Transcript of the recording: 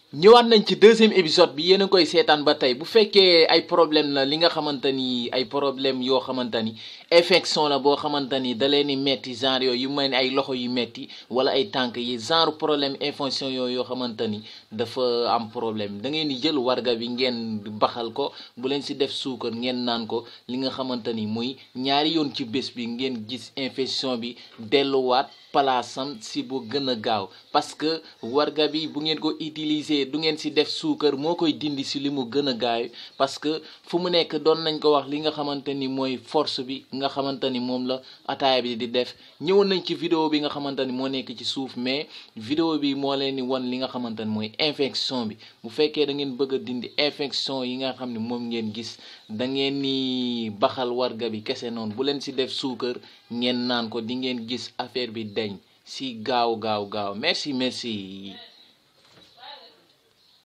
ñëwaat nañ ci deuxième épisode bi yéen a koy seetaan ba tey bu fekkee ay problème la li nga xamante ni ay problème yoo xamante ni infection la boo xamante ni da leen di metti genre yooyu yu mel ni ay loxo yu metti wala ay tànk yi genre problème infection yooyu yoo xamante ni dafa am problème da ngeen di jël warga bi ngeen baxal ko bu leen si def suukar ngeen naan ko li nga xamante ni muy ñaari yoon ci bés bi ngeen gis infection bi delluwaat palaasam si bu gën a gaaw parce que warga bi bu ngeen ko utiliser du ngeen si def suukar moo koy dindi si li mu gën a gaaw parce que fu mu nekk doon nañ ko wax li nga xamante ni mooy force bi nga xamante ni moom la ataaya bi di def ñëwoon nañ ci vidéo bi nga xamante ni moo nekk ci suuf mais vidéo bi moo leen di wan li nga xamante ni mooy infection bi bu fekkee da ngeen bëgg a dindi infection yi nga xam ne moom ngeen gis da ngeen ni baxal warga bi kese noonu bu leen si def suukar ngeen naan ko di ngeen gis affaire bi deñ si gaaw gaaw gaaw merci merci